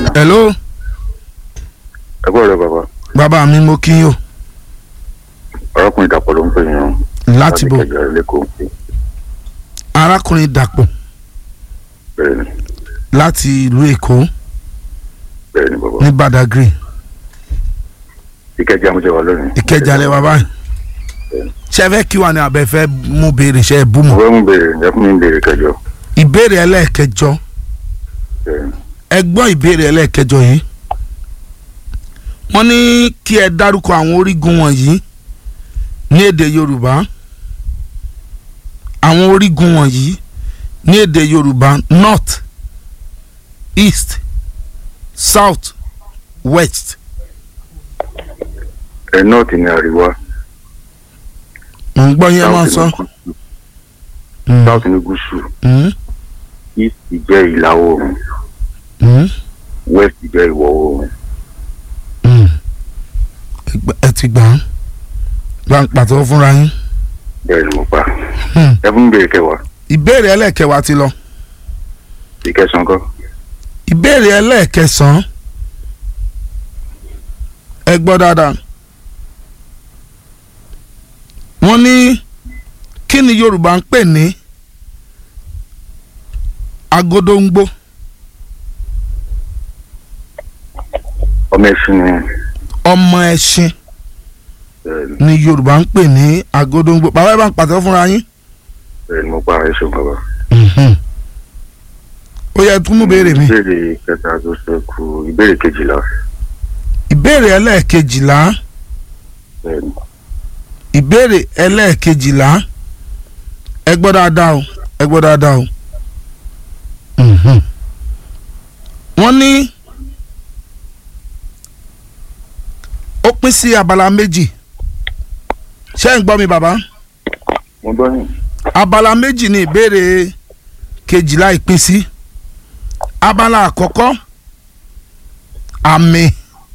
hello ẹ kúrò rẹ bàbá bàbá mi mo kí yín o arákùnrin dàpọ̀ ló ń pè yín o láti bò kẹjọ lẹ́kọ̀ọ́ pé arákùnrin dàpọ̀ bẹ́ẹ̀ ni láti ìlú èkó bẹ́ẹ̀ ni bàbá ní badagry ìkẹjẹ amújẹ wà lónìí. ìkẹjà lẹ wà báyìí ṣe fẹ́ kí wà ní abẹ́ fẹ́ mú béèrè ṣe é bú mo mọ́ fẹ́ mú béèrè ẹ fún mi ń béèrè kẹjọ ìbéèrè ẹlẹ́ẹ̀kẹjọ bẹ́ẹ̀ ni ẹ gbọ́ ìbéèrè ẹlẹ́ẹ̀kẹjọ yìí wọ́n ní kí ẹ dárúkọ àwọn orígun wọ̀nyí ní èdè yorùbá àwọn orígun wọ̀nyí ní èdè yorùbá north east south west ẹ nọ́ọ̀tì ní àríwá mo ń gbọ́ yín ẹ máa sọ. south ní gúúsù Mm, east jẹ́ ìlà oòrùn mm, west jẹ́ ìwọ̀ oòrùn mm. Ẹ gbà- ẹ ti gbà á bá ń pàtó fúnra yín. bẹ́ẹ̀ ni mo pa Hmm. ẹ fún mi béèrè kẹwàá ìbéèrè ẹlẹ́ẹ̀kẹwàá ti lọ. ìkẹsàn kọ́ ìbéèrè ẹlẹ́ẹ̀kẹsàn-án ẹ gbọ́ dáadáa wọ́n ní kí ni yorùbá ń pè ní agodongbo ọmọ ẹṣin ni ọmọ ẹṣin bẹ́ẹ̀ ni ni yorùbá ń pè ní agodongbo bàbá ẹ bá ń pàtẹ́ fúnra yín bẹ́ẹ̀ ni mo pa ẹ ṣeun bàbá. Mhm. ó yẹ tún mú béèrè mi ìbéèrè kẹta tó ṣẹ́kù ìbéèrè kejìlá ìbéèrè ẹlẹ́ẹ̀kejìlá bẹ́ẹ̀ ni ìbéèrè ẹlẹ́ẹ̀kejìlá ẹ gbọ́ dáadáa o ẹ gbọ́ dáadáa o. Mhm. wọ́n ní ó pín sí abala méjì ṣé ń gbọ́ mi bàbá mo gbọ́ yín abala méjì ni ìbéèrè kejìlá ìpín sí abala àkọ́kọ́ àmì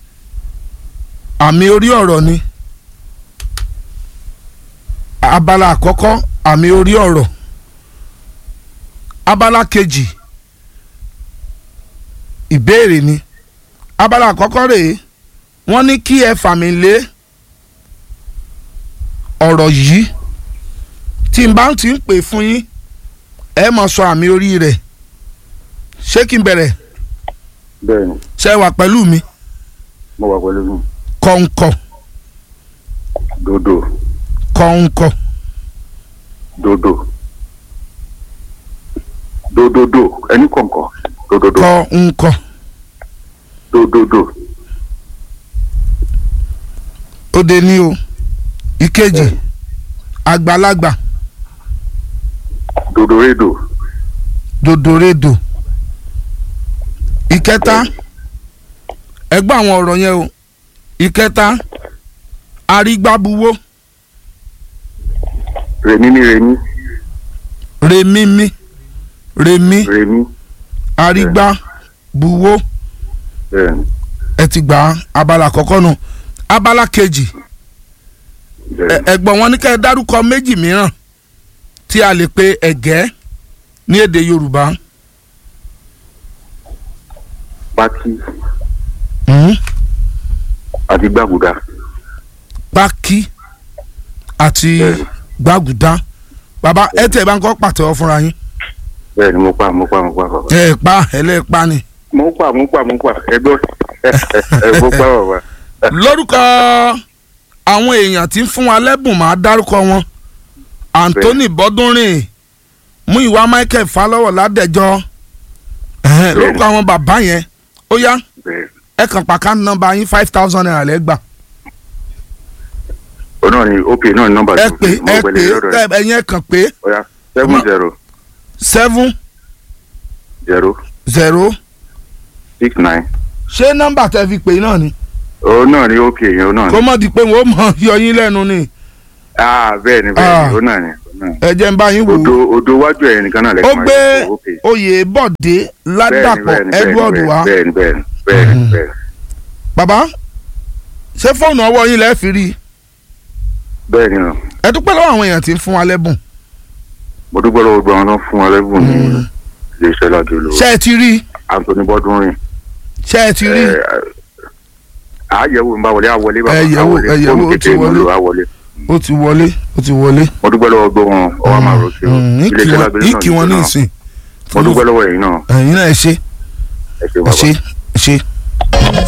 àmì orí ọ̀rọ̀ ni abala àkọ́kọ́ àmì orí ọ̀rọ̀ abala kejì ìbéèrè ni abala àkọ́kọ́ rèé wọ́n ní kí ẹ fàmì lé ọ̀rọ̀ yìí tí n bá ti ń pè fún yín ẹ mọ̀ sọ àmì orí rẹ̀ ṣé kí n bẹ̀rẹ̀ bẹ́ẹ̀ ni ṣe wà pẹ̀lú mi mo wà pẹ̀lú yín kọ̀ǹkọ̀ dodo kọ̀ǹkọ̀ dodo dododo ẹni kọ̀ǹkọ̀ dododo kọ̀ǹkọ̀ dododo ó dé ní o ìkejì àgbàlagbà dodoredo dòdòrèdò ìkẹta ẹ gbọ́ àwọn ọ̀rọ̀ yẹn o ìkẹta arígbábuwó remi ni remi rèmímí rèmí remi arígbábuwó bẹ́ẹ̀ ni ẹ ti gbà á abala àkọ́kọ́ nù abala kejì bẹ́ẹ̀ ẹ- ni ẹ̀gbọ́n wọn ní kẹ́ ẹ dárúkọ méjì mìíràn tí a lè pe ẹ̀gẹ́ ní èdè yorùbá pati Mhm. àti gbàgùdà pákí àti Bẹ́ẹ̀ni. gbàgùdá bàbá ẹ tẹ̀ bá ń kọ́ pàtẹ́wọ́ fúnra yín bẹ́ẹ̀ ni mo pa mo pa mo pa bàbá ẹ ẹ pa ẹlẹ́ẹ̀pa ni. mo pa mo pa mo pa ẹgbẹ́ ẹ mo pa bàbá lórúkọ àwọn èèyàn tí ń fún wa lẹ́bùn máa dárúkọ wọn anthony bọ́dúnrìn múìwá michael falọ́wọ̀ ládẹ́jọ́ ẹ̀hẹ́n, Bẹ́ẹ̀ni. lórúkọ àwọn bàbá yẹn ó yá bẹ́ẹ̀ ẹ kàn pàkà nọ́mbà yín five thousand naira lẹ́gbà o náà ni ok náà ni nọ́mbà ẹ tó pè fi ẹ mo pè pẹ̀lẹ́ lọ́dọ̀ rẹ̀ ẹ ẹ̀yin ẹ kàn pé ọ̀ya seven zero seven zero zero six nine ṣé nọ́mbà tẹ́ fi pè náà ni o náà ni ok yẹn o náà kó ni mọ̀ di pé wọ́n mọ̀ yọ yín lẹ́nu ni ah bẹ́ẹ̀ ni bẹ́ẹ̀ Ah. ni o náà ni o náà ni. ẹ jẹ́ ń bá yín wò odo ó odo wájú ẹ̀ nìkan náà ó lẹ́kọ̀ọ́ gbé ok oyè bọ̀dé ládàpọ̀ edward wá bẹ́ẹ̀ ni bẹ́ẹ̀ ni bẹ́ẹ̀ ni Mhm. bẹ́ẹ̀ ni bàbá ṣé fóònù ọwọ́ yín lẹ́ẹ̀ fi rí i bẹ́ẹ̀ ni o ẹ dúpẹ́ lọ́wọ́ àwọn èèyàn tí ń fún wa lẹ́bùn mo dúpẹ́ lọ́wọ́ gbogbo àwọn tó ń fún wa lẹ́bùn ní Mm. iléeṣẹ́ ládùúgbò ṣé ẹ ti rí i Anthony Bọ́dúnrìn ṣé ẹ ti rí ẹ, àyẹ̀wò ń bá wọlé àwọlé bàbá Ẹ yẹ̀wò, àwọlé ẹ yẹ̀wò, fóònù ó ti kékeré mo wọlé. lò àwọlé ó ti wọlé ó ti wọlé. mo dúpẹ́ lọ́wọ́ gbọ́ wọn ọwọ́ máa rò sí o Mm, ní kí iléeṣẹ́ wọn- lágbèrè ní náà kí wọn ní náà. ìsìn mo dúpẹ́ lọ́wọ́ ẹ̀yin náà ẹ̀yin náà ẹ ṣe ẹ ṣe ẹ bàbá. ṣe